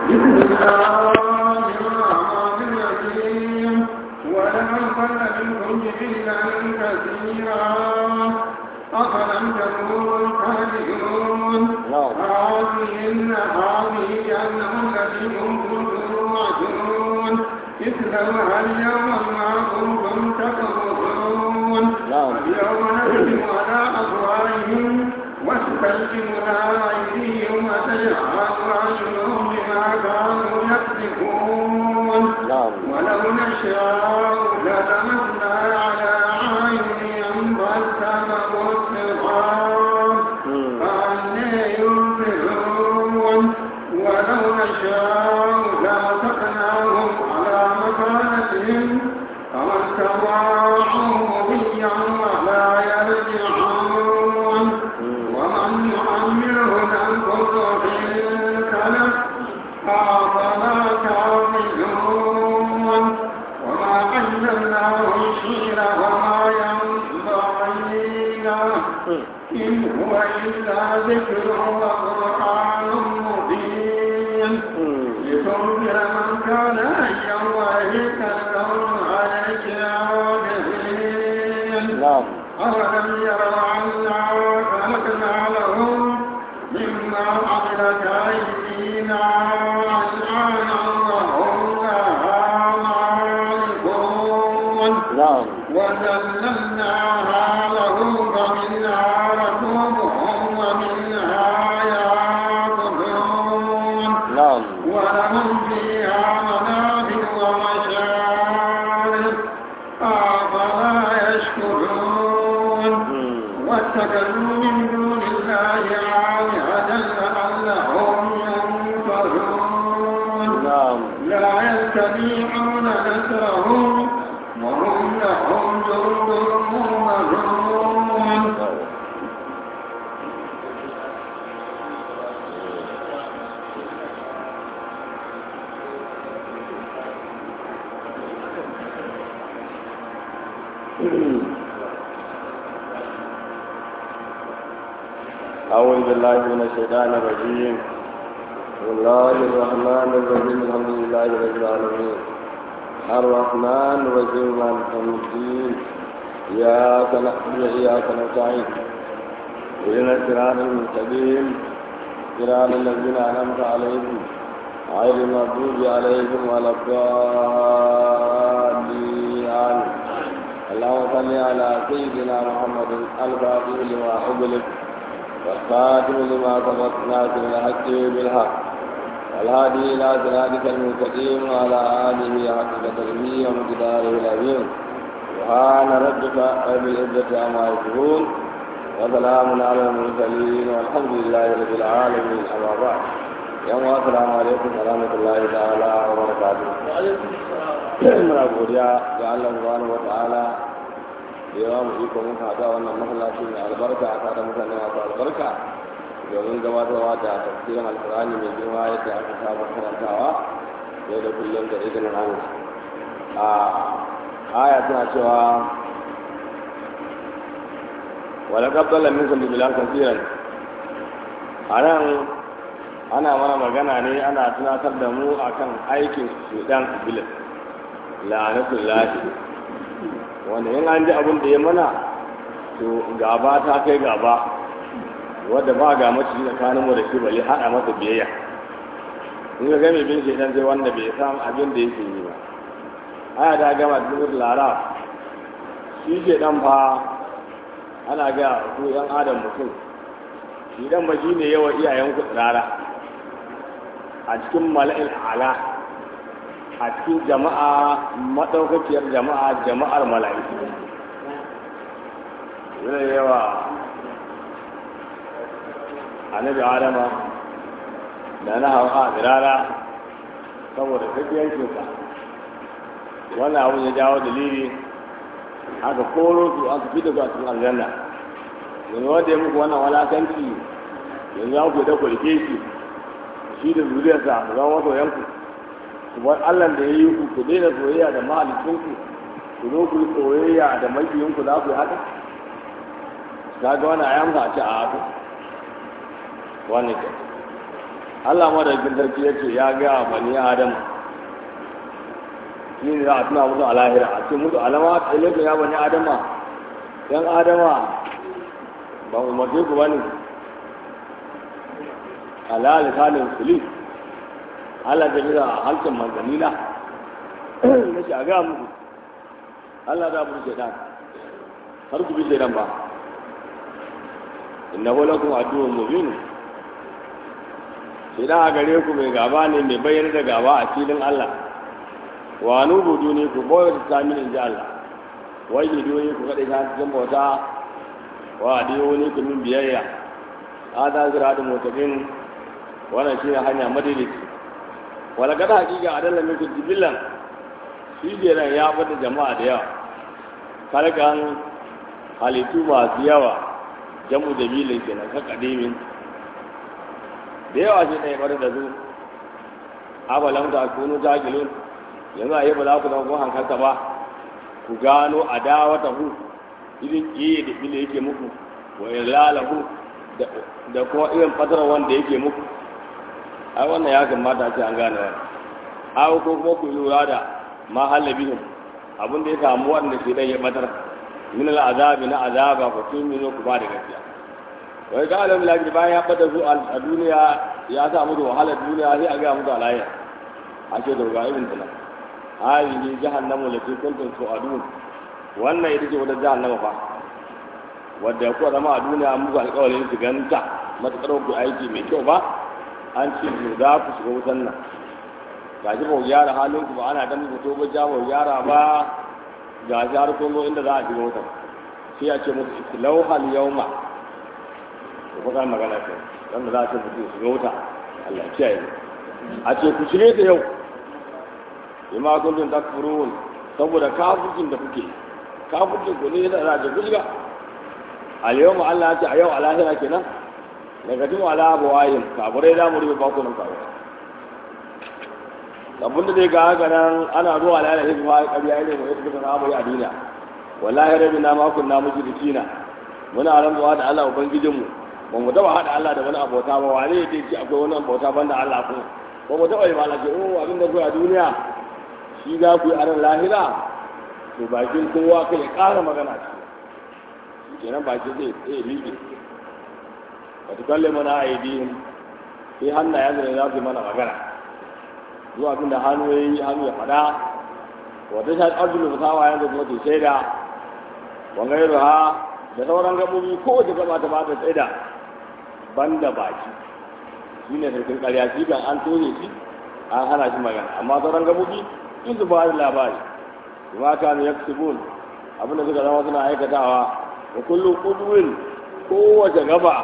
بسم الله الرحمن الرحيم ولمن ضل منكم جبلا كثيرا أفلم تكونوا تعلمون هذه هذه جهنم التي كنتم توعدون مثلها اليوم ما كنتم تكفرون اليوم نختم على أفواههم واستلزمنا أيديهم وتجعل أعينهم بما كانوا يكسبون ولو نشاء للمسنا على أعينهم فالتمسوا الصراط فأنى يبصرون ولو نشاء لمسكناهم على مكانتهم فما استطاعوا مضيا ولا يرجعون ومن يعمره ننقض في الكلف أفلا تعقلون وما علمناه الشير وما ينبغي له إن هو إلا ذكر وقرآن مبين لتنذر من كان حيا ويهلك القوم على الكافرين أولم يروا أنا خلقنا لهم مما عملت أيدينا أنعاما وهم لها مالكون وذللناها لهم فمنها ركوبهم ومنها يأكلون ولهم فيها منافع ومشارب أفلا يشكرون واتخذوا من دون الله آلهة لعلهم ينصرون لا يستطيعون نصرهم وهم لهم جند مهملون أعوذ بالله من الشيطان الرجيم بسم الله الرحمن الرحيم الحمد لله رب العالمين الرحمن الرحيم مالك يوم الدين إياك نعبد وإياك نستعين اهدنا الصراط المستقيم صراط الذين أنعمت عليهم غير المغضوب عليهم ولا الضالين آمين اللهم صل على سيدنا محمد الفاتح لما أغلق والخاتم لما سبق ناصر الحق بالحق والهادي الى صراطك المستقيم وعلى اله حق قدره ومقداره العظيم سبحان ربك رب العزه عما يصفون وسلام على المرسلين والحمد لله رب العالمين اما بعد يوم السلام عليكم ورحمه الله تعالى وبركاته وعليكم السلام muna godiya ga Allah subhanahu wa ta'ala da yawa mu iko mun haɗa wannan masallaci mai albarka a tare mutane masu albarka domin gabatarwa da tafsirin alkurani mai girma yadda aka saba karantawa yau da kullum da izinin Allah a aya tana cewa wala qabbala minkum bilan kaseeran anan ana mana magana ne ana tunatar da mu akan aikin sudan iblis la'anatullahi wanda in an ji abin da ya mana to gaba ta kai gaba wadda ba ga mace tsakanin mu da shi bale hada masa biyayya in ga game bin shaidan sai wanda bai san abin da yake yi ba aya ta gama da zuwa lara shi shaidan fa ana ga ku yan adam mutum shi dan ba shine yawa iyayen ku tsirara a cikin mala'il ala a cikin jama'a maɗaukakiyar jama'a jama'ar mala'iku yana yawa annabi adama da na hawa a tsirara saboda tafiyancinsa wannan abu ya jawo dalili aka koro su aka fita su a cikin aljanna yanzu wanda ya muku wannan walakanci yanzu an ku da kulke shi shi da zuriyarsa su zama masoyanku kuma Allah da ya yi ku ku daina soyayya da mahalicinku ku zo ku yi soyayya da makiyinku za ku yi haka ka ga wani ayan ka ce a haka wani ke Allah madaukin sarki ya ce ya ga bani Adam shi ne za a tuna musu a lahira a ce musu alama a ilaikum ya bani Adama yan Adama ba umarce ku bane ala lisanin sulis Allah da bisa halkin manzanila na shi a ga muku Allah da mu shaidan har ku bi shaidan ba innahu lakum aduwwun mubin shaidan a gare ku mai gaba ne mai bayyana da gaba a filin Allah wa nubudu ne ku boye ta min inji Allah wai yi ne ku kada ta cikin bauta wa adiyo ne ku min biyayya hada ziradun mutaqin wannan shine hanya madalici wala gada hakika adalla min jibillan shi kenan ya bada jama'a da yawa kalkan halittu masu yawa jamu da bilin kenan ka kadimin da yawa shi ne bada da su abalam ta kunu takilun yanzu a yi ba za ku zama kun hankalta ba ku gano adawa ta hu irin kiye da bile yake muku wa ilalahu da kuma irin fatar wanda yake muku ai wannan ya kamata ce an gane wannan ai ko kuma ku lura da ma halabihim abin da ya samu wanda shi dan ya batar min al'azabi na azaba fa tuminu ku ba da gaskiya wai ga alam lafi bayan ya bada su a duniya ya sa musu wahalar duniya sai a ga musu alayya a ce da ga irin tana hali jahannamu lati kuntum tu'adun wannan ita ce wadda jahannama fa wadda kuwa zama a duniya muku alƙawarin su ganta matuƙar ku aiki mai kyau ba an ce ku za ku shiga wutan nan ga shi ba gyara halin ku ba ana dan muku to ba ja ba gyara ba ga shi har kun inda za a shiga wutan sai a ce musu islau hal yauma to fa kan magana ce dan da za a ce mutu shiga wuta Allah ya kiyaye a ce ku shige ta yau bima kuntum takfurun saboda kafircin da kuke kafircin ku ne da za ku shiga al yawma Allah ya ce a yau a lahira kenan daga tun ala bawayin kaburai da mu rufe bakunan kaburai abin da zai ga haka nan ana zuwa lalata hizma ƙarya ne mai yadda suka samu a duniya wallahi rabbi na makon na muji dikina muna rantsuwa da Allah ubangijinmu ba mu taba hada Allah da wani abota ba wane ya ce akwai wani abota banda Allah ko ba mu taba yi ba Allah ce oh abin da a duniya shi za ku yi a ran lahira to bakin kowa kai ya ƙara magana ce kenan bakin zai tsaye liƙe wata kalle mana a yi sai hannayen da za su yi mana magana zuwa abin da hannu ya yi hannu ya fada wata shi arzulu da sawa yanzu kuma ta shaida wangai ruha da sauran gabobi ko wace gaba ta ba ta tsaida ban da baki shi ne sarkin karya shi kan an tone shi an hana shi magana amma sauran gabobi in su ba da labari kuma kanu ya abin da suka zama suna aikatawa da kullum kuduwin kowace gaba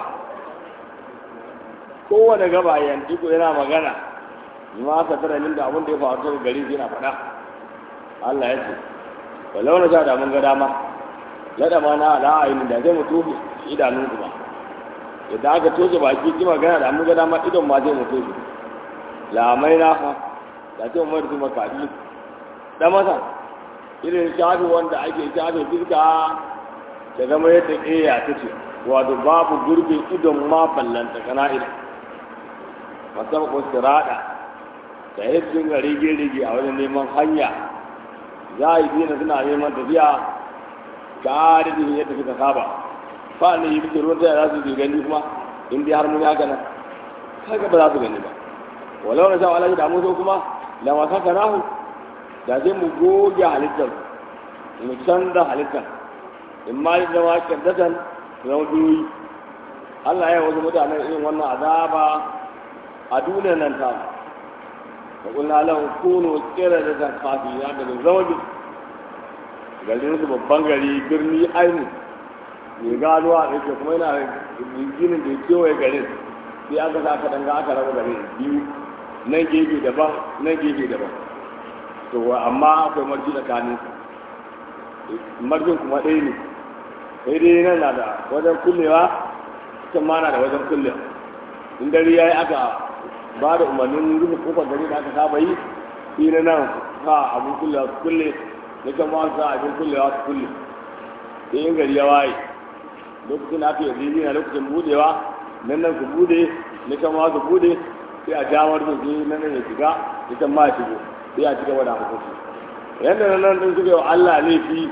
kowane gaba yanzu ko yana magana ma ka tara min da abin da ya faru daga gari yana faɗa Allah ya ce walau na sha da mun ga dama lada ma na ala ayin da zai mutu idanun ku ba idan aka toshe baki ki magana da mun ga dama idon ma zai mutu shi lamai na fa da ce umar su makadi da masa irin shafi wanda ake shafi fiska ta zama yadda ƙeya ta ce wato babu gurbin idon ma ballanta kana idan masu ko sirada da ya dinga rige-rige a wajen neman hanya za a yi dina suna neman tafiya ga da yadda suka saba fa ne yi bikin ruwan tsaye za su yi gani kuma in dai har mun haka nan haka ba za su gani ba walau na sha alaji da muso kuma da masu haka nahu da zai mu goge halittar mu canza halittar in ma yi zama kyardatan zama biyoyi Allah ya yi wasu mutanen irin wannan azaba a duniyar nan ta da kuna lahu kuno kira da ta kafi ya daga zama bi garin su babban gari birni ainu ya gano a ɗauke kuma yana ginin da ya kewaye garin sai aka sa aka danga aka raba garin biyu nan gefe daban nan gefe daban to amma akwai marji tsakanin marjin kuma ɗaya ne sai dai nan na da wajen kullewa can ma na da wajen kullewa in dare ya yi aka ba da umarnin rufe kofar gari da aka saba yi shi na nan sa abin kullewa su kulle na can ma sa abin kullewa su kulle sai yin gari ya waye lokacin da aka yi na lokacin budewa nan nan su bude na can ma su bude sai a damar da su nan ya shiga ita ma shigo sai a ci gaba da hukunci yadda nan nan din suka yi wa Allah laifi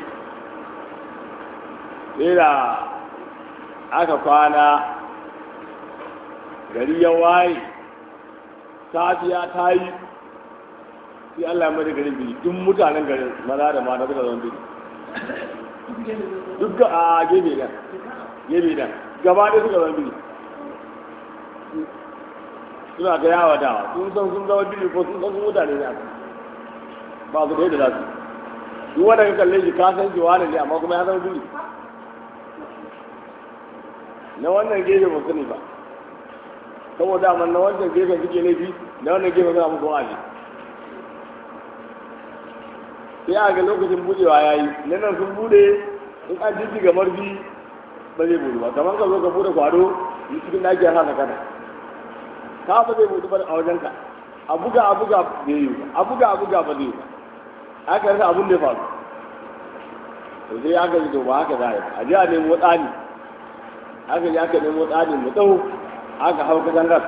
sai da aka kwana gari ya waye safiya ta yi sai Allah ya mada garin biyu duk mutanen garin maza da mata suka zama biyu duk a gefe nan gefe nan gaba ɗaya suka zama biyu suna ta yawa dawa sun san sun zama biyu ko sun san sun mutane ne aka ba su da za su duk wanda ka kalle shi ka san shi wani ne amma kuma ya zama biyu na wannan gefe ba sani ba saboda amma na wancan gefen suke laifi na wannan gefen suna musu wa'azi sai a ga lokacin budewa ya yi na nan sun bude in an jiji ga marfi ba zai budu ba kamar ka zo ka bude kwado yi cikin daki ya hana kana ka ba zai budu ba a wajen ka a buga a buga bai yi ba a buga a buga ba zai yi ba aka rasa abin da ya faru to sai aka ji to ba haka za a yi a je a nemo tsani aka je aka nemo tsani mu tsawo aka hau katangar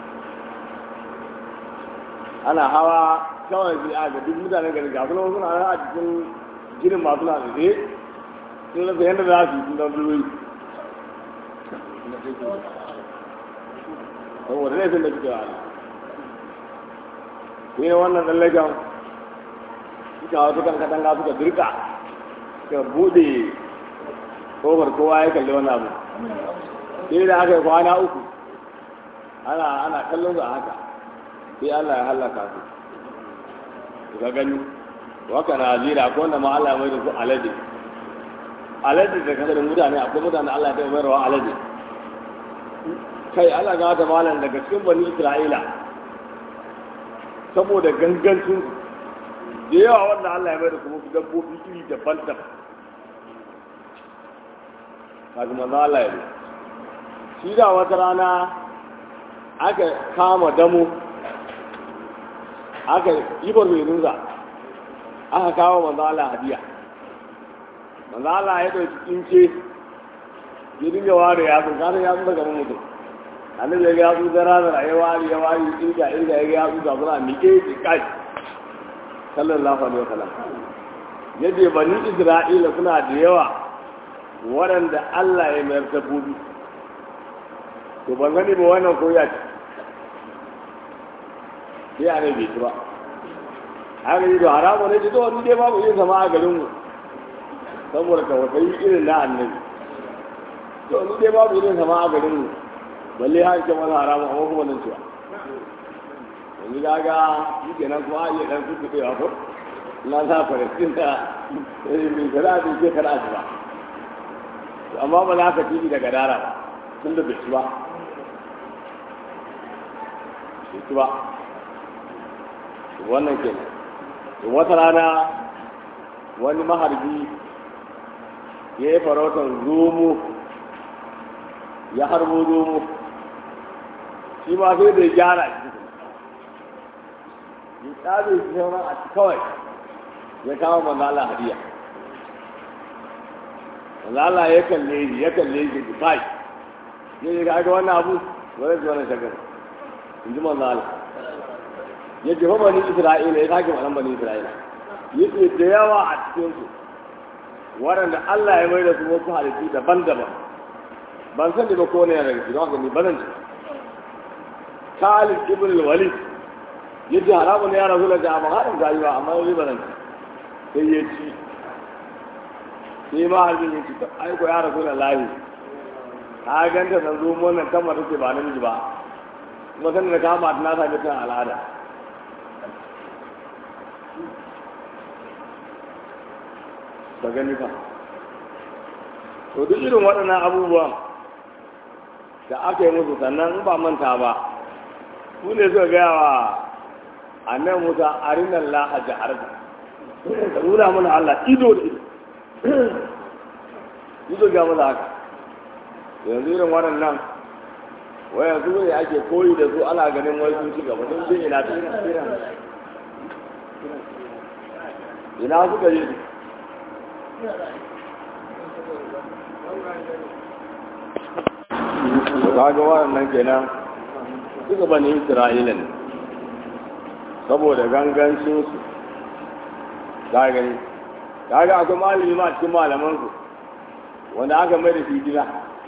ana hawa kawai sai aka duk mutanen gari ga suna suna nan a cikin girin masu na tsaye sun rasa yadda za su yi sun zama dulwai saboda laifin da suke wani sai wannan tsallaken suka hau sukan katanga suka dirka suka bude kofar kowa ya kalli wani abu sai da aka yi kwana uku ana ana kallon su a haka sai Allah ya halaka su ga gani waka na zira ko wanda ma Allah ya mai da su alade alade da kasar mutane akwai mutane Allah ya mai rawa alade kai Allah ga wata malam daga cikin bani Isra'ila saboda gangancin da yawa wanda Allah ya mai da kuma dabbobi iri daban-daban kafin manzo Allah ya shi da wata rana aka kama damo aka yi barbeninsa aka kawo manzo Allah hadiya manzo Allah ya dauki kince ya dinga ware ya sun kada ya sun daga mutum annabi ya ga su da ranar ya wari ya wari inda inda ya ga su da suna miƙe ki kai sallallahu alaihi wasallam yaje bani Isra'ila suna da yawa waɗanda Allah ya mayar dabbobi to ban gani ba wannan koya ce sai a bai ci ba haka yi da haramu ne to wani dai babu yin sama a garinmu saboda tawasayi irin na annabi to wani dai babu yin sama a garinmu balle har ke wani haramu amma kuma nan cewa yanzu ga ga yi kenan kuma a iya dan kuka kai ko na sa falastin da mai kara da ke kara ci ba amma ba za ka tibi daga dara ba tun da bai ci ba bai ci ba wannan ke wata rana wani maharbi ya yi farautar zomo ya harbo zomo shi ma sai da ya gyara shi ya tsabe shi sauran a kawai ya kawo manzala hadiya manzala ya kalle shi ya kalle shi da kai ya yi ga wannan abu wani zuwa na shagar in ji manzala ya jefa bani isra'ila ya sake wannan bani isra'ila ya ce da yawa a cikinsu waɗanda allah ya mai da su wasu halittu daban-daban ban san da ba ko ne daga cikin haka ni bazan ci khalid ibn al-walid ya ce haramun ne ya rasu da jama'a haɗin gayuwa amma yau bazan ci sai ya ci sai ma harbin ya ci aiko ya rasu da layi ta ganta san zo wannan kan mata ce ba namiji ba kuma sanin da kama ta na sami kan al'ada ka gani fa to duk irin waɗannan abubuwan da aka yi musu sannan in ba manta ba su ne suka gaya wa annan musa arinan laha jihar da nuna mana allah ido da ido ido ga mana haka yanzu irin waɗannan wayan su ne ake koyi da su ana ganin wai sun ci gaba sun je ina ina suka yi kaga waɗannan kenan duka bani isra'ila ne saboda gangancinsu ka gani kaga akwai malami ma cikin malamansu wanda aka mai da shi gida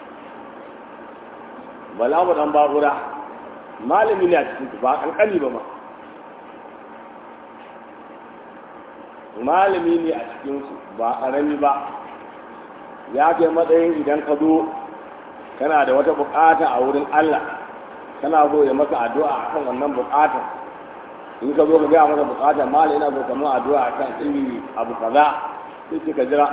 bala mu dan babura malami ne a cikin su ba kankani ba ma malami ne a cikin su ba karami ba ya kai matsayin idan ka zo kana da wata bukata a wurin Allah kana so ya maka addu'a akan wannan bukata in ka zo ka gaya masa bukata malami yana so kamar addu'a akan ilimi abu kaza sai ka jira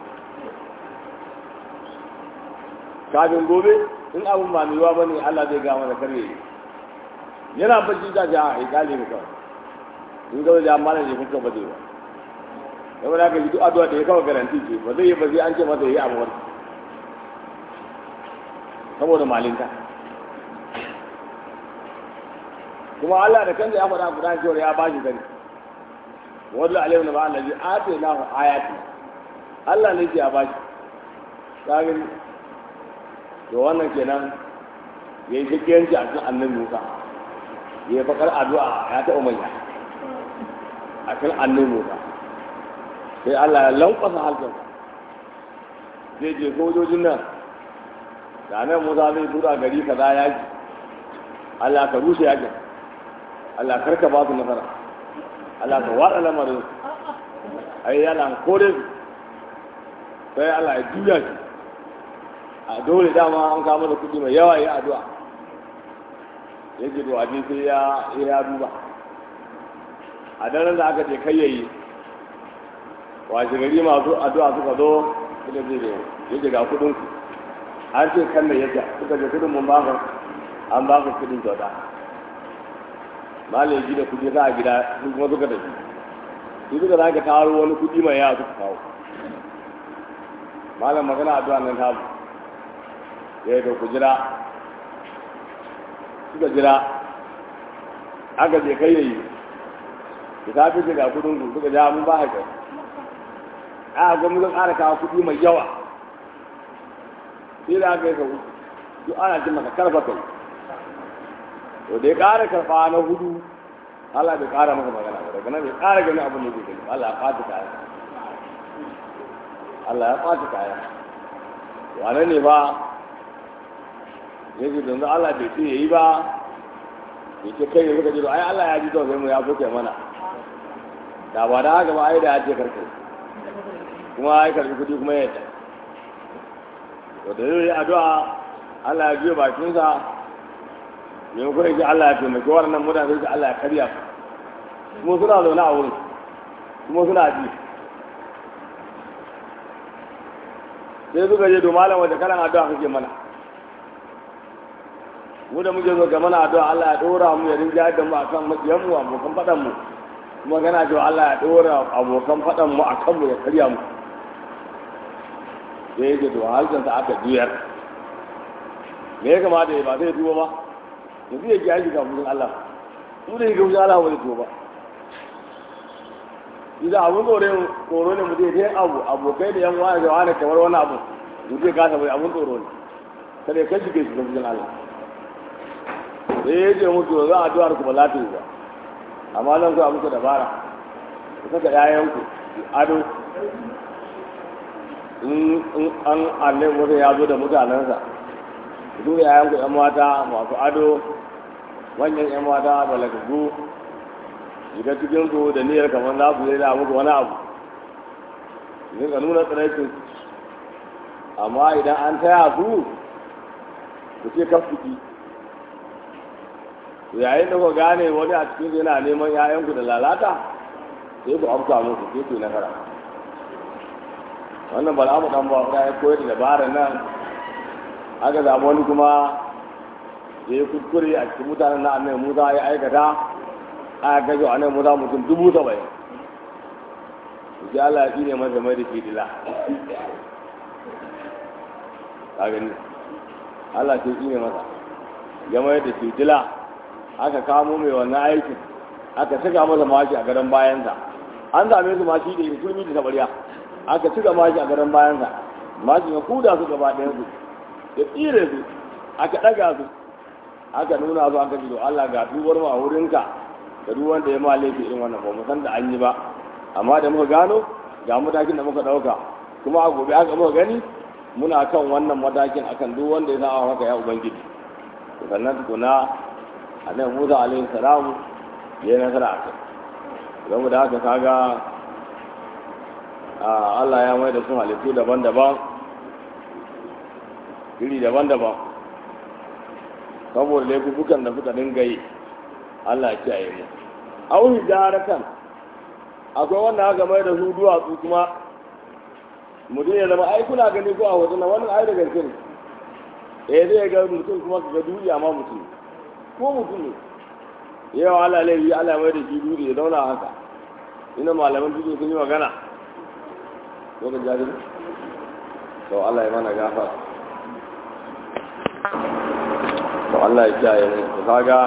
kafin gobe in abin ba mai ba ne Allah zai gama da karye yana bacci ta ja a ikali ne kawai in ga wajen amma ne kuka ba zai ba yau da ka ji duk addu'a da ya kawai garanti ce ba zai yi ba sai an ce masa yi abu wani saboda malinta kuma Allah da kansa ya faɗa Qur'ani cewa ya bashi sani wallahu alaihi wa sallam allazi ataynahu ayati Allah ne ya bashi kagin to wannan kenan ya yi shakiyanci a cikin annan musa ya yi fakar addu'a ya taɓa manya a cikin annan musa sai allah ya lankwasa halkansa zai je sojojin nan da nan musa zai tura gari ka za yaki allah ka rushe yakin allah karka ba su nasara allah ka waɗa lamarin ai yana kore su sai allah ya juya shi a dole dama an kama da kuɗi mai yawa ya addu'a ya ce to abin sai ya ya duba a daren da aka je kai yayi washe gari masu addu'a suka zo suka je da ya ce ga kuɗin ku an ce kan da yadda suka je kuɗin mun ba an ba ku kuɗin kyauta malai ji da kuɗi za a gida sun kuma suka tafi su suka za ka taro wani kuɗi mai yawa suka kawo malam magana addu'a nan ta ya da ku jira suka jira aka je kai yayi ki ta fi ga kudin ku suka ja mun ba haka a ga mun ƙara kawo kudi mai yawa sai da aka yi sau duk ana jin maka karfa kai to da ya ƙara karɓa na hudu Allah bai ƙara maka magana ba daga nan bai ƙara gani abin da zai gani Allah ya ɓata kaya Allah ya ɓata kaya wane ne ba ya ce yanzu Allah bai ce yayi ba ya ce kai suka ce ai Allah ya ji to sai mu ya soke mana da ba da haka ba ai da ya ce karka kuma ai karbi kudi kuma ya ta to da zai addu'a Allah ya biyo bakin sa yin kuma ce Allah ya taimaki wannan mutane sai Allah ya karya kuma suna zaune a wurin kuma suna ji sai suka je to malam wata kalan addu'a kake mana mu da muke zo ga mana addu'a Allah ya dora mu ya rinja da mu akan makiyan mu abokan fadan mu kuma gana cewa Allah ya dora abokan fadan mu akan mu ya karya mu sai yake to halkan sa aka juyar me ya kamata ya ba sai tuba ba yanzu ya ji aiki ga mutum Allah mu da yake mutum Allah wani tuba idan abun tsoro tsoro ne mutum ya abu abokai da yan wani da wani kamar wani abu mutum ya kasa bai abun tsoro ne kada ya kai shi ke shi ga Allah sai ya ce mutu za a duwar ku ba za ta yi ba amma zan kuwa muku dabara ku saka ƴaƴanku ado in an annai mutum ya zo da mutanensa duk ƴaƴanku ƴan mata masu ado manyan ƴan mata balagagu shiga cikin su da niyyar kamar za su yi da muku wani abu idan ka nuna tsiraicin amma idan an taya su ku ce kafuki yayin da ku gane wani a cikin yana neman ‘ya'yanku da lalata sai ku amsa musu sai ku yi nasara wannan bal'amu dan ba ya koyar da dabarar nan aka zama wani kuma ya yi kuskure a cikin mutanen na annabi musa ya aikata aka gajo annabi musa mutum dubu saba'in sai Allah ya tsine masa mai da ke dila ka gani Allah sai tsine masa ya mai da ke dila aka kamo mai wannan aikin aka cika masa mashi a gadon bayansa an same su mashi da yi turmi da tabariya aka cika mashi a gadon bayansa mashi ya kuda su gaba ɗayan su ya tsire su aka ɗaga su aka nuna su aka ji Allah ga dubar mu a wurinka da duk wanda ya ma laifi irin wannan ba mu san da an yi ba amma da muka gano ga matakin da muka dauka kuma a gobe aka muka gani muna kan wannan matakin akan duk wanda ya sa maka ya ubangiji sannan tukuna annabi Musa alaihi salamu ya yi nasara a kai don da haka kaga Allah ya mai da su halittu daban-daban iri daban-daban saboda laifukan da suka dinga yi Allah ya kiyaye mu au hijaratan akwai wanda aka mai da su duwatsu kuma mutum ya zama ai kuna gani ko a hoton nan wannan ai da gaske ne eh zai ga mutum kuma ka ga duniya ma mutum ko mutum ne yawa Allah laifi Allah mai da shi duri ya zauna haka ina malaman duniya sun yi magana ko ka jari to Allah ya mana gafara to Allah ya kiyaye mu to kaga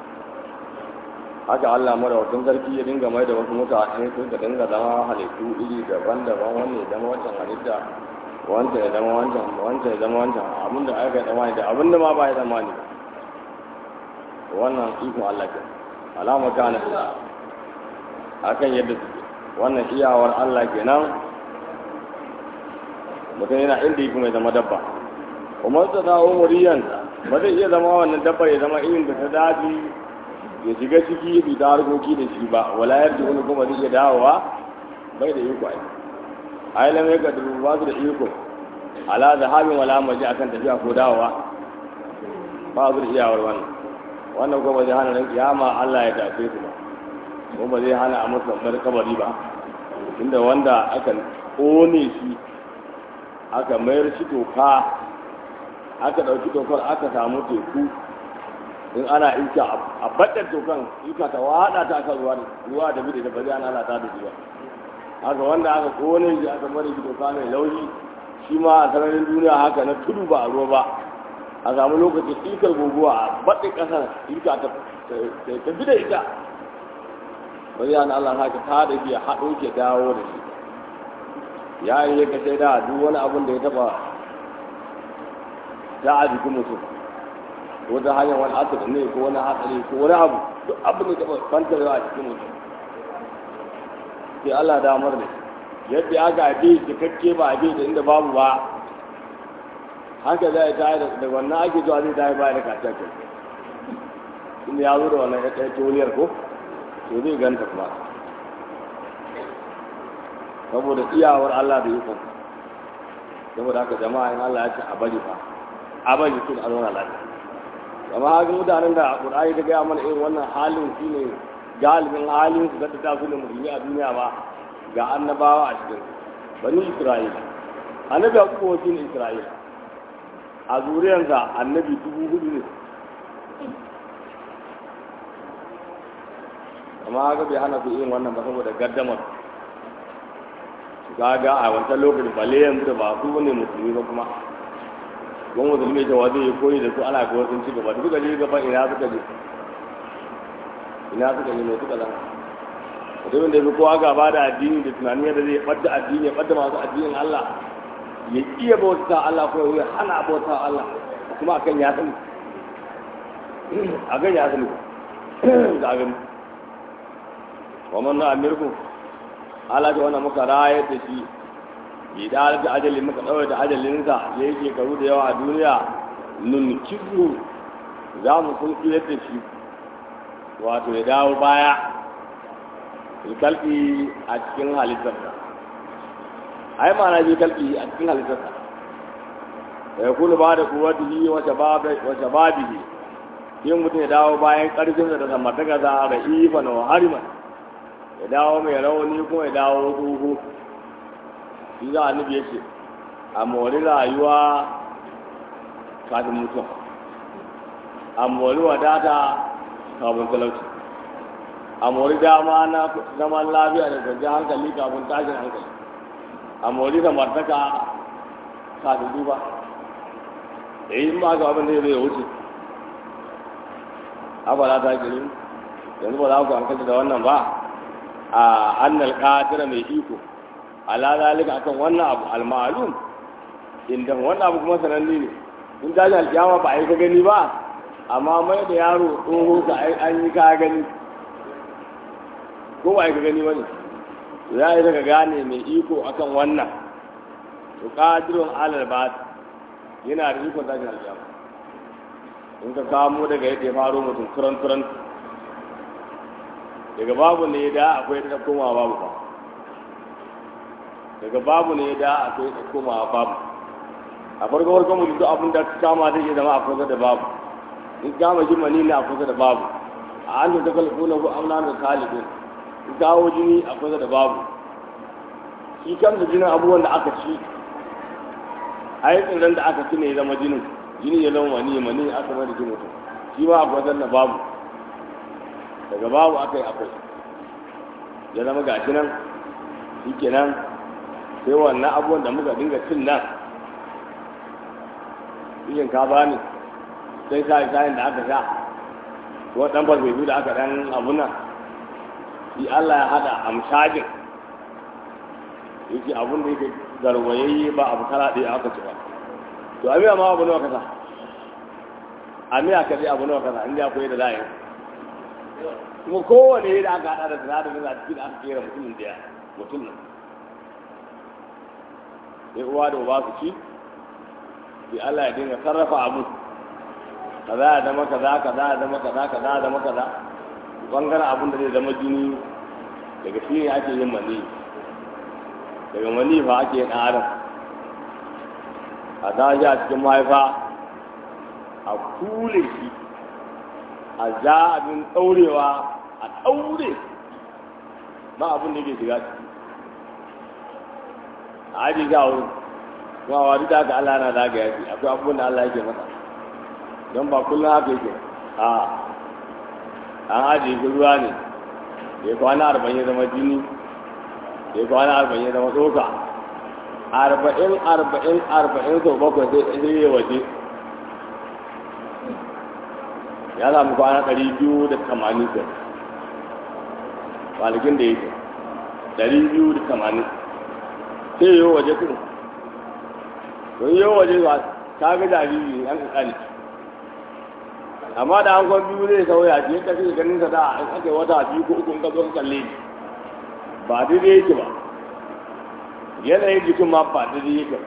haka Allah mara wajen sarki ya dinga mai da wasu mutane sun ka dinga zama halittu iri daban-daban wani ya zama wancan halitta wancan ya zama wancan wancan ya zama wancan abin da aka yi tsammani da abin da ma ba ya tsammani wannan ikon Allah ke alama kana akan yadda suke wannan iyawar Allah kenan mutum yana inda yi kuma ya zama dabba kuma ta dawo muriyan ba zai iya zama wannan dabbar ya zama irin da ta daji ya shiga ciki bi ta harkoki da shi ba wala yadda wani kuma zai iya dawowa bai da iko ai ai lam yaka da ba su da iko ala da habin wala maji akan tafiya ko dawowa ba su da iyawar wannan wannan kuma zai hana ran kiyama Allah ya tafe su ba ko ba zai hana a musu babbar kabari ba inda wanda aka kone shi aka mayar shi toka aka ɗauki tokar aka samu teku in ana iska a baɗar tokan iska ta waɗa ta aka ruwa ruwa da bide da ba zai ana lalata da shi ba haka wanda aka kone shi aka mara shi toka mai laushi shi ma a sararin duniya haka na tudu ba a ruwa ba a samu lokacin ikar guguwa a baɗin ƙasar iska ta tafi da ita ba zai ana Allah haka ta da shi haɗo ke dawo da shi ya yi ya kashe da duk wani abin da ya taɓa ta a jikin mutum ko ta hanyar wani asir ne ko wani hatsari ko wani abu duk abin da ya taɓa kwantarwa a cikin mutum sai Allah damar da yadda aka haife cikakke ba haife da inda babu ba haka zai ta da wannan ake zuwa zai tayi baya da kacce kai inda ya zo da wannan ya tsaye toliyar ko to zai ganta kuma saboda iyawar Allah da ikon saboda haka jama'a in Allah ya ce a bari fa a bari sun a zauna lafiya amma haka mutanen da Qur'ani ta gaya mana irin wannan halin shi ne galibin halin su da ta su da musulmi a duniya ba ga annabawa a cikin bani Isra'ila annabi a kuma wakil Isra'ila a zuriyarsa annabi dubu hudu ne amma haka bai hana su irin wannan ba saboda gaddamar gaga a wancan lokacin balle yanzu da ba su ne musulmi ba kuma ko musulmi da wanda ya koyi da su ana ga wasu ci gaba duka je gaba ina suka je ina suka je ne suka zama mutumin da ya fi kowa gaba da addini da tunani yadda zai ɓadda addini ya ɓadda masu addinin Allah ya iya bauta Allah ko ya hana bauta Allah kuma akan ya sani akan ya sani ga gani wa man na amirku Allah ta wannan muka rayar da shi bi da da ajalin muka dawo da ajalinsa ya yi shekaru da yawa a duniya nun kizu za mu sun kiyar da shi wato ya dawo baya kalbi a cikin halittarsa ai ma'ana bi kalbi a cikin halittarsa ya kulu ba da kuwatihi wa shababihi yin mutum ya dawo bayan ƙarfinsa da samartaka za a ra'ifa na hariman ya dawo mai rauni kuma ya dawo tsoho shi za a nufi ya ce a mori rayuwa kafin mutum a mori wadata kafin talauci a mori dama na zaman lafiya da kwanciyar hankali kafin tashin hankali a mori samartaka kafin duba da yi ba ga abin da zai wuce abala ta girin yanzu ba za ku hankali da wannan ba a annal qadira mai iko ala zalika akan wannan abu al-ma'lum inda wannan abu kuma sananne ne in da alkiyama ba ai ka gani ba amma mai da yaro tsoho ka an yi ka gani ko ba ka gani wani ya yi daga gane mai iko akan wannan to qadirun alal bat yana da iko tashin alƙiyama in ka kamo daga yadda ya faro mutum turan turan daga babu ne da akwai da komawa babu ba daga babu ne da akwai da komawa babu a farko farko mutum duk abin da kama zai iya zama a kusa da babu in kama shi mani ne a kusa da babu a an da kalko na ku amna da kalibin in kawo jini a kusa da babu shi kansa jinin abubuwan da aka ci a yi tsirin da aka ci ne ya zama jinin jini ya zama mani mani aka mai da jini mutum shi ma a kusa da babu daga babu aka yi akwai ya zama gashi nan shi kenan sai wannan abubuwan da muka dinga cin nan yin ka bani sai sa kayan da aka sha ko dan farfesu da aka dan abuna shi Allah ya hada amshajin yake abun da yake garwayayye ba abu kala ɗaya aka ci ba to amiya ma abu nawa kasa amiya ka abu nawa kasa inda akwai da za'a kuma kowane da aka hada da sinadarin a cikin aka kera mutumin da mutum nan sai uwa da uba su ci sai Allah ya dinga sarrafa abu kaza ya zama kaza kaza ya zama kaza kaza ya zama kaza bangaren abin da zai zama jini daga shi ne ake yin mani daga mani fa ake yin adam a tashi a cikin mahaifa a kule shi a ja abin ɗaurewa a ɗaure ba abin da ke shiga ciki a aji ga wurin kuma wa duk da haka Allah na zagaya shi akwai abubuwan da Allah yake masa don ba kullum haka yake a an ajiye shi ruwa ne da ya kwana arba'in ya zama jini da ya kwana arba'in ya zama tsoka arba'in arba'in arba'in sau bakwai sai sai ya waje ya samu kwana ɗari biyu da tamanin sai kwanakin da yake ɗari biyu da tamanin sai yi waje kuma don yi waje ba ta ga jariri yan kakani amma da an kwan biyu zai sauya shi yadda kake ganin sa da an aka wata biyu ko uku in ka zo ka kalle shi ba daidai yake ba yanayin jikin ma ba daidai yake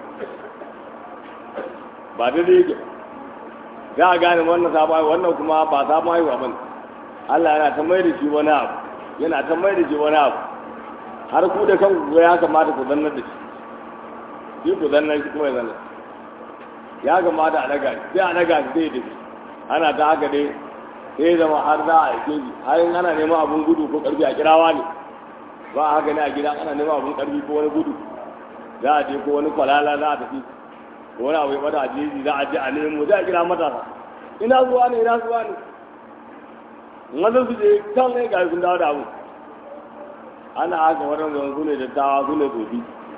ba daidai yake za a gane wannan sabon haihuwa wannan kuma ba sabon haihuwa ba Allah yana ta mai da shi wani abu yana ta mai da shi wani abu har ku da kanku ya kamata ku zannar da shi shi ku zannar shi kuma ya zannar ya kamata a daga shi sai a daga shi sai da shi ana ta haka dai sai zama har za a aike shi har in ana neman abun gudu ko karfi a kirawa ne ba a haka ne a gida ana neman abun karfi ko wani gudu za a je ko wani kwalala za a tafi ko wani abu ya bada a jeji za a je a nemo za a kira matasa ina zuwa ne ina zuwa ne mazan su je kan ne ga sun dawo da abu ana haka waɗanda su ne dattawa su ne tsofi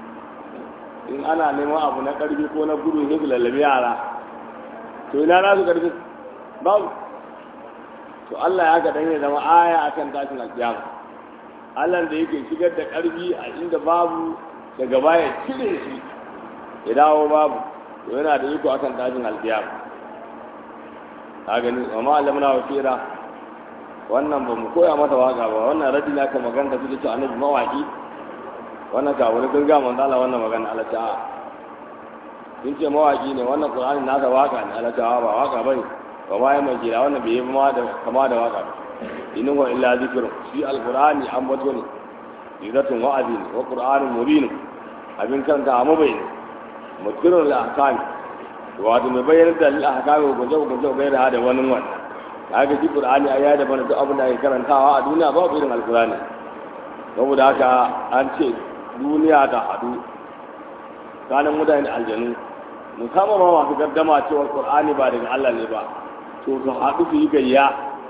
in ana neman abu na karfi ko na gudu ne su lallabi yara to ina na su karfi babu to Allah ya ga dan ya zama aya akan tashin alkiyama Allah da yake shigar da karfi a inda babu daga baya cire shi ya dawo babu to yana da iko akan tashin alkiyama ka gani amma Allah muna wasira wannan ba mu koya mata waka ba wannan radin aka magana da suke cewa annabi mawaki wannan ka wani kun ga manzo Allah wannan magana Allah ta sun ce mawaki ne wannan Qur'ani nasa waka ne Allah ta ba waka bane ba ma mai jira wannan bai yi ma da kama da waka inin wa illa zikr shi alqur'ani an bato ne izatun wa'azi ne wa qur'anun mubin abin kanta amma bai ne mutirul ahkam wato mai bayyana da al-ahkam ko jawo ko jawo gaira da wani wannan kaga shi qur'ani ayya da bana duk abin da ake karantawa a duniya babu irin alqur'ani saboda haka an ce duniya ta hadu kanan mutane aljanu musamman ma masu gaddama cewa qur'ani ba daga Allah ne ba to su haɗu su yi gayya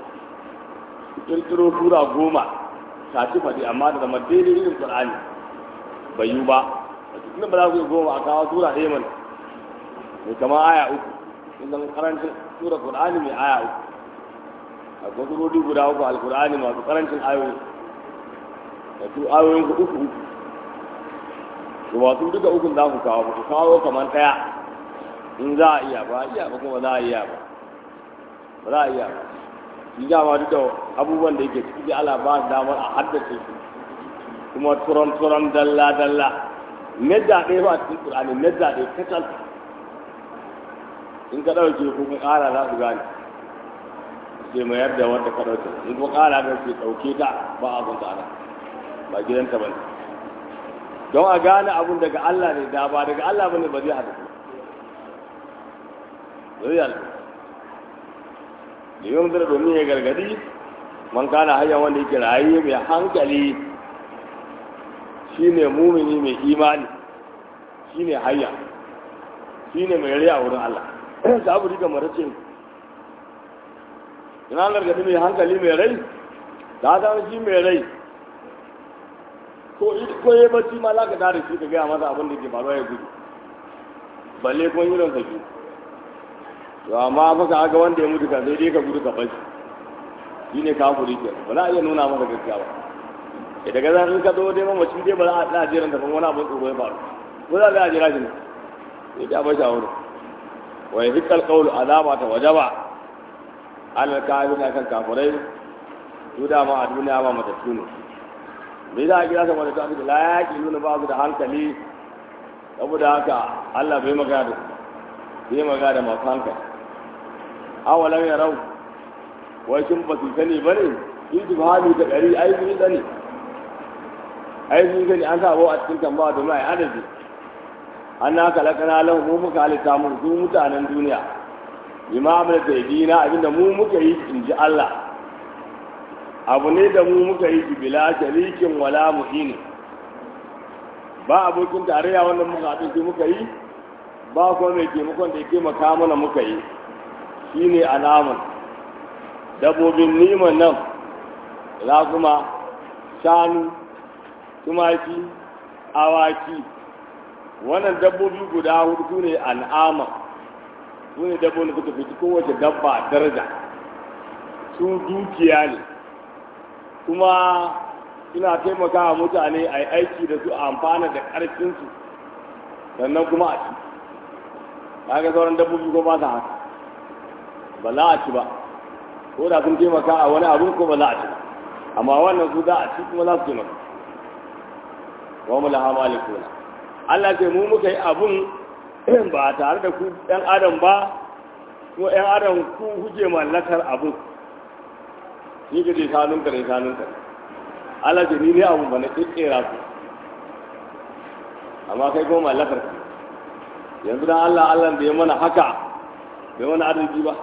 su kirkiro sura goma ta ci faɗi amma da zama daidai irin qur'ani bai yi ba a cikin ba za ku yi goma a kawo sura ɗaya mana mai kama aya uku in zama karancin sura qur'ani mai aya uku a surori guda uku alqur'ani masu karancin ayoyi da su ayoyin uku uku to wasu duka ukun za ku kawo ku kawo kamar ɗaya in za a iya ba iya ba kuma za a iya ba ba za a iya shi dama duk da abubuwan da yake ciki Allah ba damar a haddace su kuma turon turon dalla dalla medda ɗaya ba a cikin Qur'ani medda ɗaya kacal in ka ɗauke ko ka ƙara za su gane sai mayar da wanda ka ɗauke in ka ƙara da sai ɗauke ta ba a zanta ana ba gidanta ba ne don a gane abun daga Allah ne da ba daga Allah ba ne ba zai haɗu zai haɗu da yawan zara domin ya gargadi man kana hanyar wanda yake raye mai hankali shine mumini mai imani shine hayya shine mai rai a wurin Allah ta abu riga mara ce ina gargadi mai hankali mai rai ta zama shi mai rai ko ko ya bacci ma za ka dare shi ka gaya masa abin da ke faruwa ya gudu balle kuma irin sa biyu to amma fa ka ga wanda ya mutu ka sai dai ka gudu ka bashi shi ne kafuri ke ba za a iya nuna masa gaskiya ba da daga zan in ka zo dai mamaci dai ba za a tsaya jiran da wani abin tsoro ya faru ko za a jira shi ne sai ta bashi a wurin wa ya hikal qawlu azaba ta wajaba alal kafir kan kafirai su da ma a duniya ba matattu ne me za a kira sa matattu aka la yaki nuna ba su da hankali saboda haka Allah bai magana da su bai magana da masu hankali awalan ya rau wai kin ba su sani ba ne ijtihadi ta ɗari ai sun sani ai sun sani an sa a cikin tambaya domin ai adadi an na kalakana lahu mu muka halitta mu su mutanen duniya bima amala ta dina abinda mu muka yi in ji Allah abu ne da mu muka yi shi bila sharikin wala muhini ba abokin tarayya wanda muka haɗu shi muka yi ba kuma mai taimakon da ya taimaka mana muka yi shine alaman dabbobin niman nan kuma shanu tumaki awaki wannan dabbobi guda hudu su ne al'ama su ne dabbobi da suka fi kowace dabba daraja su dukiya ne kuma suna taimakawa mutane a yi aiki da su a amfana da ƙarfinsu sannan kuma a ci ga sauran dabbobi ko ba su haka ba za a ci ba ko da sun taimaka a wani abin ko ba za a ci ba amma wannan su za a ci kuma za su taimaka wa mu laha malikuna Allah ce mu muka yi abun ba tare da ku ɗan adam ba ko ɗan adam ku kuke mallakar abun ni ka je shanun ka ne shanun ka Allah ce ni ne abun ba na ƙirƙira ku amma kai kuma mallakar ku yanzu dan Allah Allah da ya mana haka bai mana arziki ba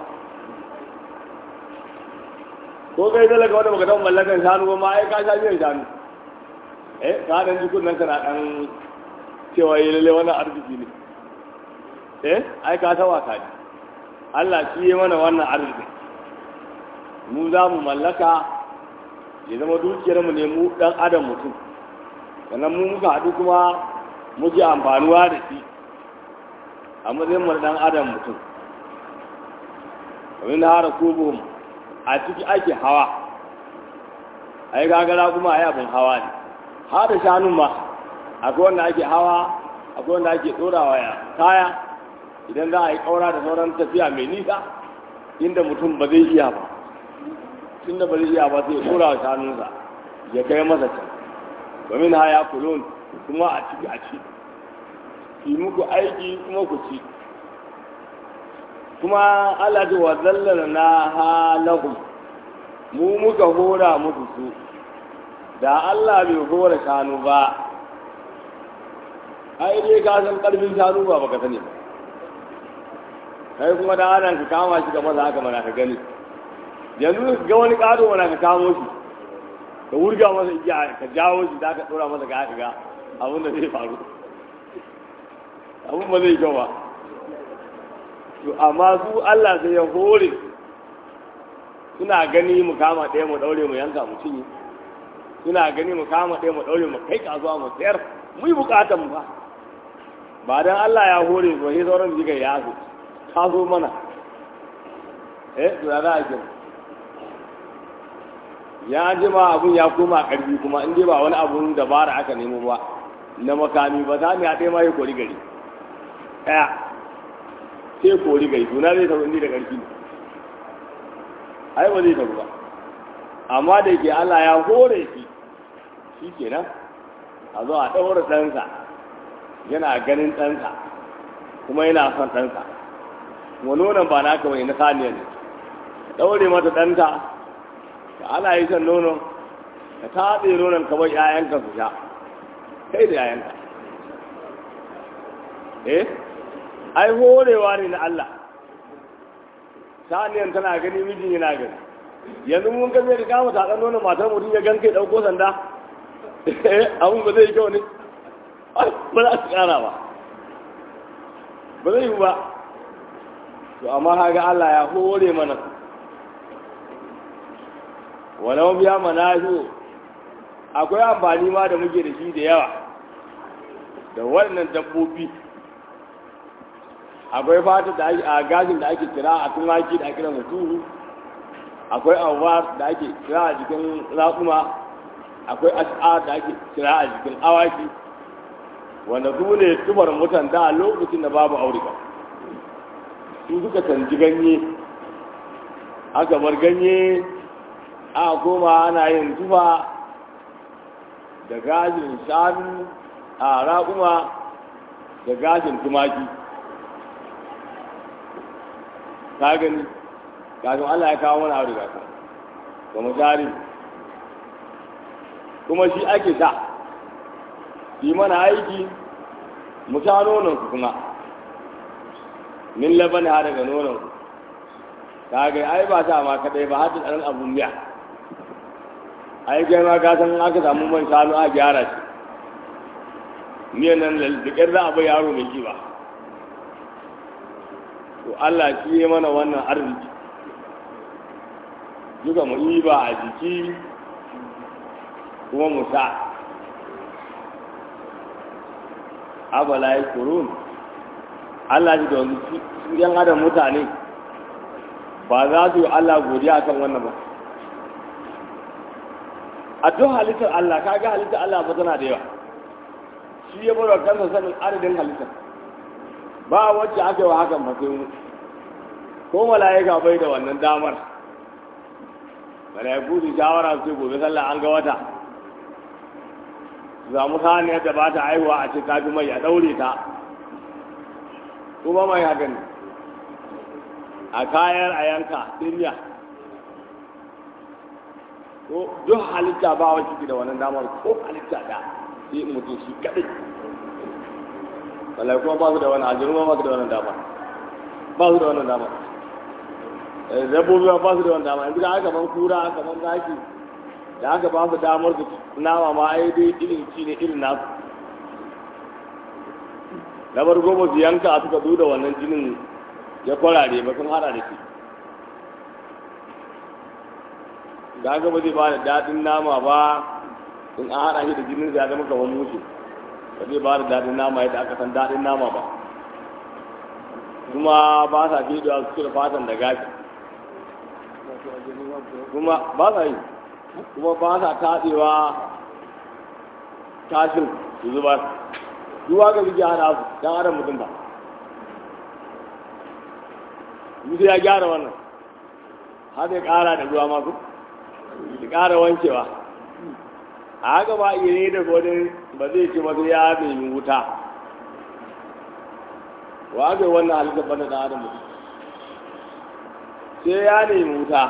ko kai talaka wanda baka taɓa mallakan shanu ba ma ai ka sha biyan shanu eh ka dan ji kunnan kana dan cewa yi lalle wannan arziki ne eh ai ka tawa ka ji Allah shi ya mana wannan arziki mu za mu mallaka ya zama dukiyar mu ne mu dan adam mutum sannan mu muka haɗu kuma muke amfanuwa da shi a matsayin mu dan adam mutum wa min hara kubuhum a ciki ake hawa ai gagara kuma ai abin hawa ne har da shanun ma akwai wanda ake hawa akwai wanda ake ɗorawa ya kaya idan za a yi ƙaura da sauran tafiya mai nisa inda mutum ba zai iya ba inda ba zai iya ba sai ya ɗora wa shanunsa ya kai masa can domin haya kulon kuma a ciki a ci yi muku aiki kuma ku ci kuma Allah ji wa zallala na halahum mu muka hora musu su da Allah bai hora shanu ba ai dai ka san karfin shanu ba baka sani ba kai kuma da ana ka kama shi ga maza haka mana ka gani yanzu ga wani kado mana ka kamo shi ka wurga masa igiya ka jawo shi da ka dora masa ga haka ga abin da zai faru abin ba zai kyau ba to amma su Allah sai ya hore suna gani mu kama ɗaya mu ɗaure mu yanka mu cinye suna gani mu kama ɗaya mu ɗaure mu kai kasuwa mu sayar mu yi bukatan mu ba ba dan Allah ya hore su sai sauran jiga ya zo ta zo mana eh to ya za a kira ya ji ma abun ya koma ƙarfi kuma in dai ba wani abun dabara aka nemo ba na makami ba za mu ya ɗaya ma ya kori gari ɗaya sai kori gai suna zai tafi da ƙarfi ai ba zai tafi ba amma da ke Allah ya hore shi shi kenan a zo a ɗaura ɗansa yana ganin ɗansa kuma yana son ɗansa kuma nonon ba naka bai na saniya ne ɗaure mata ɗanta da ana yi son nonon ka tatse nonon ka bai ‘ya'yanka su sha kai da ‘ya'yanka eh ai horewa ne na Allah saniyan tana gani mijin yana gani yanzu mun ga zai kama tatsan nonon matar mutum ya gan kai ɗauko sanda abin ba zai yi kyau ne ba za su ƙara ba ba zai yi ba to amma haga Allah ya hore mana walau biya mana shi akwai amfani ma da muke da shi da yawa da waɗannan dabbobi akwai fata da ake a gashin da ake kira a tumaki da ake kira mutuhu akwai abuwa da ake kira a jikin raƙuma akwai as'a da ake kira a jikin awaki wanda su ne tubar mutan da lokacin da babu aurika su suka canji ganye aka bar ganye aka koma ana yin tufa da gashin shanu a raƙuma da gashin tumaki ka gani kafin Allah ya kawo mana aure ka ga misali kuma shi ake sa yi mana aiki mu sha nonon su kuma min labani ha daga nonon su ka ga ai ba sa ma kadai ba hadin ɗan abun miya ai kai ma ka san aka samu man shanu a gyara shi miyan nan da za a bai yaro mai kiba to Allah shi ya mana wannan arziki duka mu yi ba a jiki kuma mu sa abala ya kurun Allah ji da wani su yan adam mutane ba za su yi Allah godiya kan wannan ba a duk halittar Allah kaga halittar Allah ba tana da yawa shi ya bar kansa sanin adadin halittar ba wacce aka yi wa hakan ba sai mu ko mala'ika bai da wannan damar mala'iku su shawara su gobe sallah an ga wata su samu saniyar da ba ta haihuwa a ce ta fi mai a daure ta kuma mai haka ne a kayan a yanka duniya ko duk halitta ba wacce ke da wannan damar ko halitta da sai mutum shi kadai wallahi kuma ba su da wani ajiru ba su da wannan dama ba su da wannan dama dabbobi ba su da wannan dama yanzu da aka ban kura aka ban zaki da aka ba su damar su nama ma ai dai irin ci ne irin nasu na bar goma su yanka suka duda wannan jinin ya kwarare ba sun hada da shi da aka ba zai ba da daɗin nama ba in an hada shi da jinin ya zama kamar mutu ba zai ba da daɗin nama yadda aka san daɗin nama ba kuma ba sa fi da su da fatan da gashi kuma ba sa yi kuma ba sa tatsewa tashin su zubar duwa ga suke hana su don adam mutum ba mutu ya gyara wannan har ya ƙara da ruwa masu ya ƙara wankewa a haka ba iya ne da godin ba zai ce masu ya nemi wuta wa aka yi wannan halittar bana da adam sai ya nemi wuta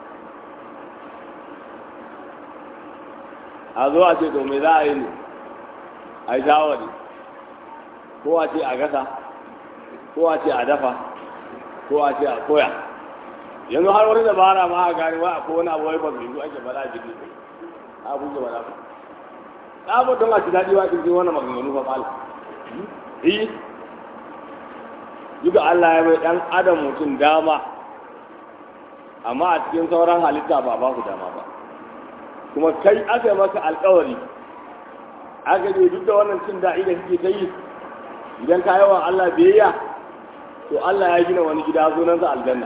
a zo a ce to me za a yi ne a yi shawari ko a ce a gasa ko a ce a dafa ko a ce a koya yanzu har wani dabara ma a gani wa akwai wani abu wai ba su yi ake bada jiki abu ke bada ba abu don a ci daɗi wa cikin wannan maganganu fa fala yi duka Allah ya mai ɗan adam mutum dama amma a cikin sauran halitta ba ba ku dama ba kuma kai aka yi maka alkawari aka je duk da wannan cin daɗi da kake ta yi idan ka yawan Allah biyayya to Allah ya gina wani gida sunansa aljanna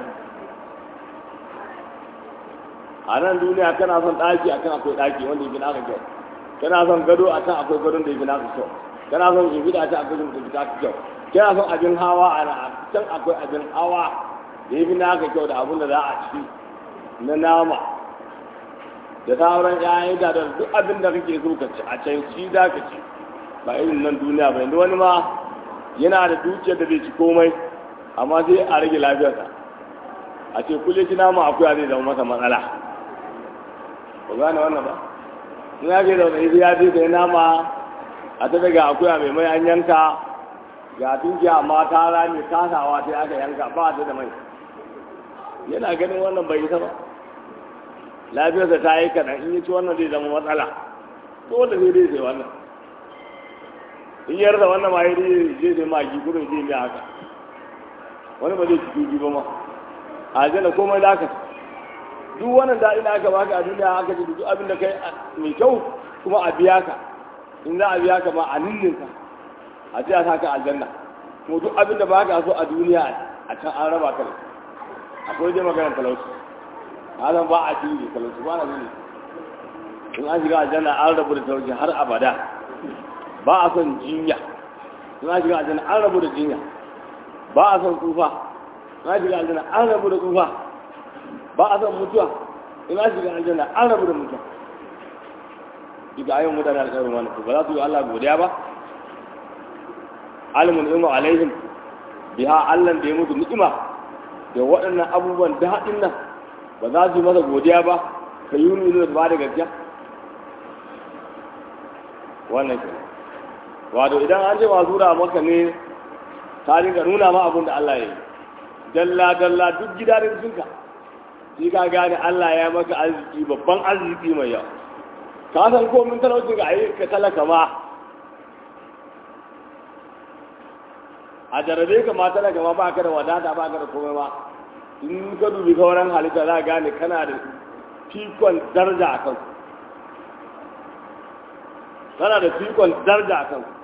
a nan duniya kana son ɗaki akan akwai ɗaki wanda yake naka kyau kana son gado a can akwai gadon da yake naka kyau kana son shimfiɗa a can akwai shimfiɗa da naka kyau kana son abin hawa a can akwai abin hawa da yafi naka kyau da abin da za a ci na nama da sauran ƴaƴan da duk abin da kake so ka ci a can shi za ka ci ba irin nan duniya ba yanzu wani ma yana da dukiyar da zai ci komai amma sai a rage lafiyarsa a ce kulle ci nama akuya zai zama masa matsala ba gane wannan ba in ya ke da wani ya je sai nama a ta daga akuya mai mai an yanka ga tunkiya amma ta rami kasawa sai aka yanka ba ta da mai yana ganin wannan bai isa ba lafiyarsa ta yi kaɗan in yi ci wannan zai zama matsala dole sai dai sai wannan in yarda wannan ma yi zai zai magi gudun zai mai haka wani ba zai ci dubi ba ma a jana komai da aka duk wannan daɗi da aka baka a duniya aka ce duk abin da kai mai kyau kuma a biya ka in za a biya ka ma a ninninka a ce a sa ka aljanna kuma duk abin da baka so a duniya a can an raba ka akwai dai maganar talauci hazan ba a jini talauci ba na jini in an shiga aljanna an rabu da talauci har abada ba a son jinya in an shiga aljanna an rabu da jinya ba a son tsufa in an shiga aljanna an rabu da tsufa ba a son mutuwa in an shiga aljanna an rabu da mutuwa duka ayyukan mutane alƙawarin wani ba za su yi Allah godiya ba alimun ilmu alaihim biha Allah da ya mutu ni'ima da waɗannan abubuwan daɗin nan ba za su yi masa godiya ba ka yi nuni da ba da gaskiya wannan ke wato idan an ce masu da maka ne ta rinka nuna ma abin da Allah ya yi dalla dalla duk gidanin cinka shi ka gane Allah ya maka arziki babban arziki mai yawa ka san komin talaucin ka ayi ka talaka ma a jarabe ka ma talaka ma ba ka da wadata ba ka da komai ma in ka dubi sauran halitta za a gane kana da fikon darja a kansu kana da fikon darja a kansu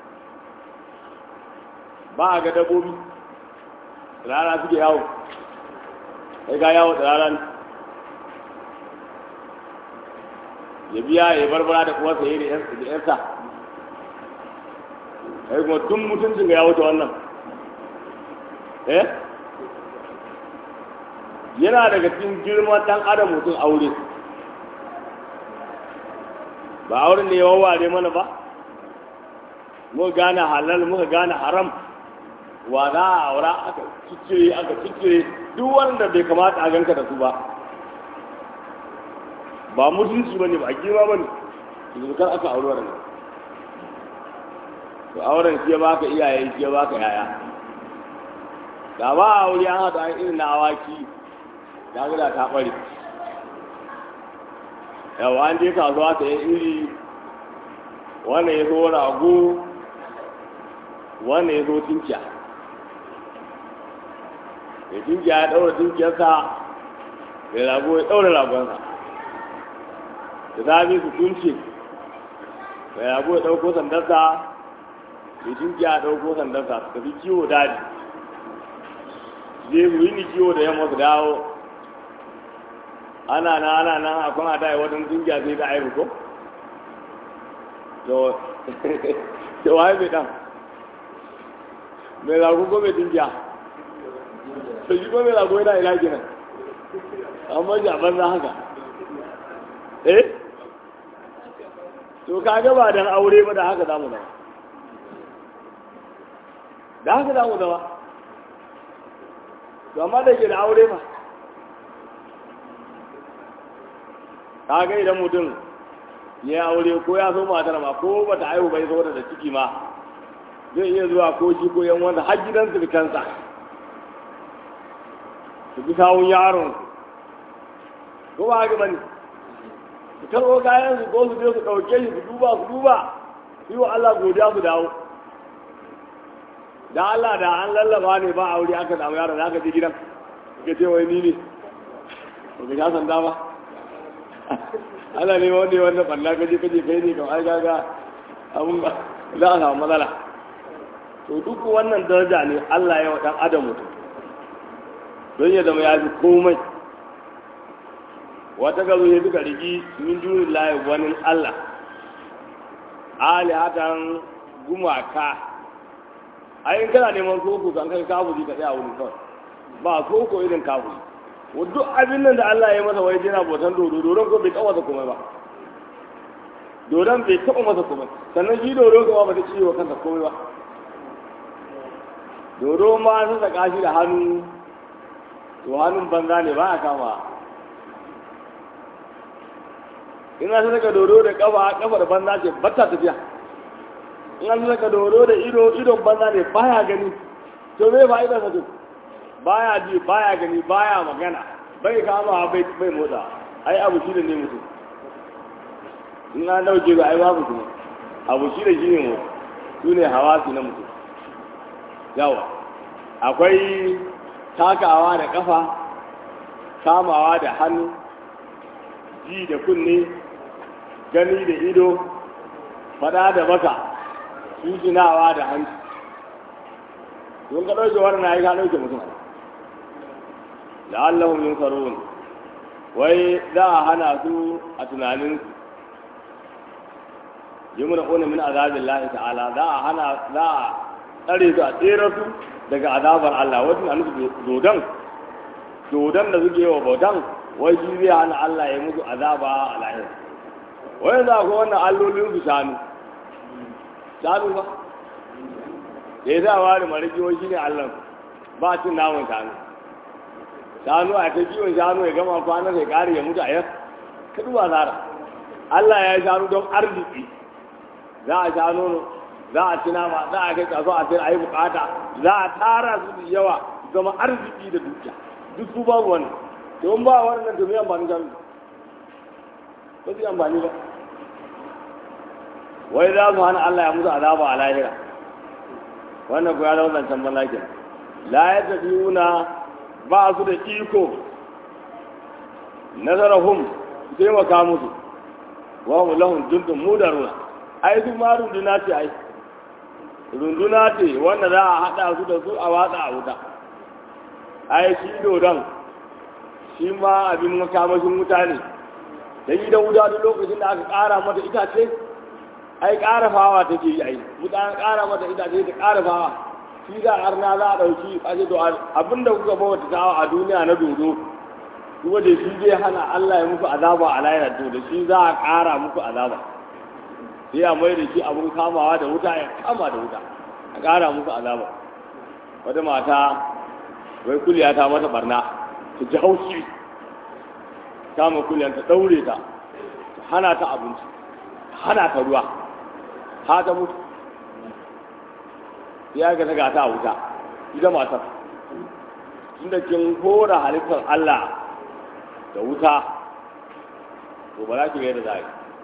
ba a ga dabbobi rana suke yawo sai ga yawo da rana ya biya ya barbara da kuma saye da yarsa sai kuma tun mutuncin ga ya wuce wannan eh yana daga cikin girman dan adam mutum aure ba auren ne ya wawware mana ba muka gane halal muka gane haram wa za a aura aka ciccire aka ciccire duk wanda bai kamata a ganka da su ba ba mutunci ba ne ba girma ba ne zukar aka auri wannan to auren shi ya baka iyaye shi ya baka yaya da ba a wuri an haɗa an irin na awaki ya gada ta ɓare yawa an je kasuwa ta yi iri wannan ya zo rago wannan ya zo tinkiya ya tinkiya ya ɗaura tinkiyarsa ya rago ya ɗaura ragonsa da zafi su tunce ya rago ya ɗauko sandarsa ya tinkiya ya ɗauko sandarsa su tafi kiwo daji je mu yi ni kiwo da yamma su dawo ana na ana nan akwai a dai wadan dinga sai da aibu ko to to wai bai dan me la ko bai dinga to shi ko me la ko yana ila kenan amma ja ban za haka eh to kaga ba dan aure ba da haka zamu dawa da haka zamu dawa to amma da ke da aure ba kaga idan mutum ya aure ko ya so matar ma ko bata aihu bai zo da ciki ma zai iya zuwa ko shi ko yan wanda har gidan su kansa su bi kawun yaron ko ba haka bane su karɓo kayan su ko su je su ɗauke shi su duba su duba su yi wa Allah godiya su dawo da Allah da an lallaba ne ba aure aka samu yaron da aka je gidan ka ce wai ni ne ba ka sha sanda ba ana ne wanda ya wannan ɓalla kaje kaje kai ne kamar gaga abun ba za a samu matsala to duk wannan daraja ne Allah ya wa ɗan adam mutum don ya zama ya fi komai wata gazo ya duka rigi min dunin layi wani Allah alihatan gumaka ayin kana neman koko kan kai kafuzi ka tsaya wuri kawai ba koko irin kafuzi duk abin nan da Allah ya masa wai yana bautan dodo dodon ko bai taɓa masa komai ba dodon bai taɓa masa komai sannan shi dodo kuma ba ta ci wa kansa komai ba dodo ma sun saka shi da hannu to hannun banza ne ba a kama in an saka dodo da kafa kafar banza ce bata tafiya in an saka dodo da ido idon banza ne baya gani to me ba idan sa baya ji baya gani baya magana bai kama bai bai motsa ai abu shi da ne mutum in an dauke ga ai babu kuma abu shi da shi ne mutum su ne hawasi na mutum yawa akwai takawa da kafa kamawa da hannu ji da kunne gani da ido fada da baka susinawa da hanci don ka ɗauke wannan ya ka ɗauke mutum la'allahum yunsarun wai za a hana su a tunanin yumna una min azabillahi ta'ala za a hana za a tsare su a tsere su daga azabar Allah wajen a nufi dodon dodon da suke wa bautan wai shi zai hana Allah ya musu azaba a lahir wai za ku wannan allolin su shanu shanu ba da ya sa wari mariki wai shi ne Allah ba cin namun shanu shanu a ta kiwon shanu ya gama kwanan sai kare ya mutu a yau ka duba zara Allah ya yi shanu don arziki za a sha nono za a ci nama za a kai kaso a sayar a yi bukata za a tara su da yawa zama arziki da dukiya duk su babu wani don ba wannan to me amfani da ba su amfani ba wai za su hana Allah ya musu azaba a lahira wannan ku ya zama zancen malakin la ya tafiuna ba su da iko nazarahum su taimaka musu wa hum lahum jundun mudaruna ai su ma runduna ce ai runduna ce wanda za a haɗa su da su a watsa a wuta ai shi dodon shi ma abin makamashin wuta ne da gidan wuta duk lokacin da aka ƙara mata itace ai ƙara fawa take yi ai wuta ƙara mata itace ta ƙara fawa shi za a arna za a ɗauki a ce to abinda kuka bauta tawa a duniya na dodo kuma da shi zai hana Allah ya muku azaba a layar to da shi za a ƙara muku azaba sai a mai da shi abin kamawa da wuta ya kama da wuta a ƙara musu azaba wata mata wai kuliya ta mata barna ta ji haushi kama kuliyan ta ɗaure ta ta hana ta abinci ta hana ta ruwa ha ta mutu ya ga ta gata a wuta ita matar inda kin kora halittar Allah da wuta to ba za ki ga yadda za a yi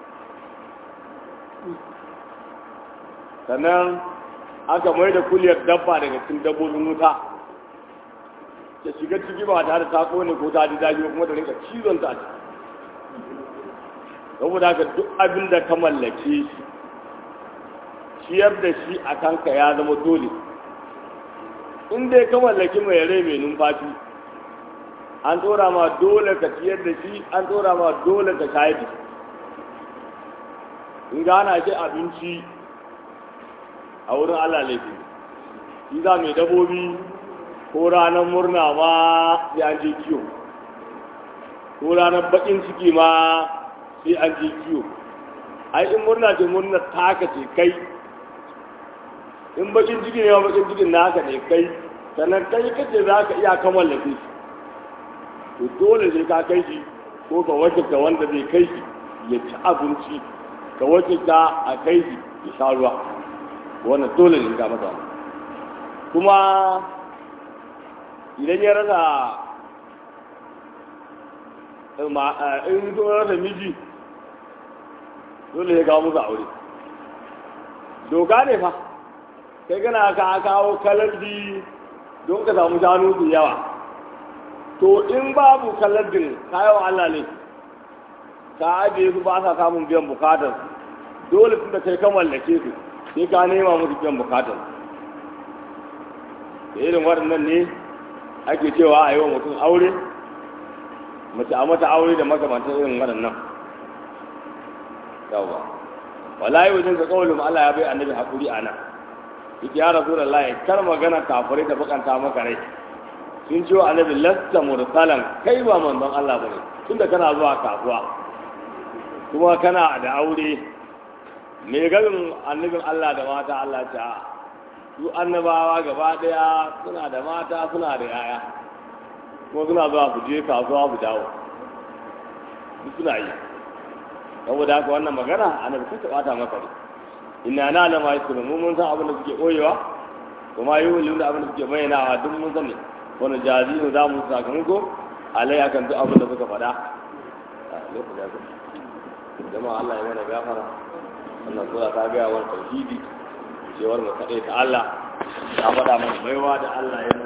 sannan aka mai da kuliyar dabba daga cikin dabbobin wuta ta shiga ciki ba tare da ta kone ko ta ji daji kuma da rinka cizon ta saboda haka duk abin da ka mallake shi ciyar da shi a kanka ya zama dole in dai ka mallaki mai rai mai numfashi an tsora ma dole ka ciyar da shi an tsora ma dole ka shayar da shi in gana shi abinci a wurin Allah laifi shi za mai dabobi ko ranar murna ma sai an je kiyo ko ranar bakin ciki ma sai an je kiyo ai in murna ce murna taka ce kai in bakin ciki ne ma bakin cikin naka ne kai sannan kai kace za ka iya kammala shi to dole sai ka kai shi ko ka wakilta wanda zai kai shi ya ci abinci ka wakilta a kai shi ya sha ruwa wannan dole ne ga masa kuma idan ya rasa in zo rasa miji dole ya kawo musu aure doka ne fa kai gana ka kawo kalardi don ka samu shanu da yawa to in babu kalardin kayan Allah ne ka ajiye su ba sa samun biyan bukatar dole tun da kai ka mallake su sai ka nema musu biyan bukatar da irin waɗannan ne ake cewa a yi wa mutum aure mace a mata aure da makamantar irin waɗannan yawa wallahi wajen ka kawalin Allah ya bai annabi hakuri a nan yake ya rasu da layi kar magana kafirai da bakanta maka rai sun ce wa annabi lasta mursalan kai ba manzon Allah bane tunda kana zuwa kasuwa kuma kana da aure me garin annabin Allah da mata Allah ta su annabawa gaba daya suna da mata suna da yaya kuma suna zuwa su je kasuwa su dawo duk suna yi saboda haka wannan magana annabi sun taɓata maka ne inna na la ma yasuru mu mun san abin da suke koyewa kuma yi wuli da abin da suke bayyanawa duk mun sani wani jazimu za mu sakamako alai akan duk abin da suka faɗa jama'a Allah ya mana gafara wannan sura ta gaya wani tauhidi cewar mu kaɗai ta Allah ta faɗa mana baiwa da Allah ya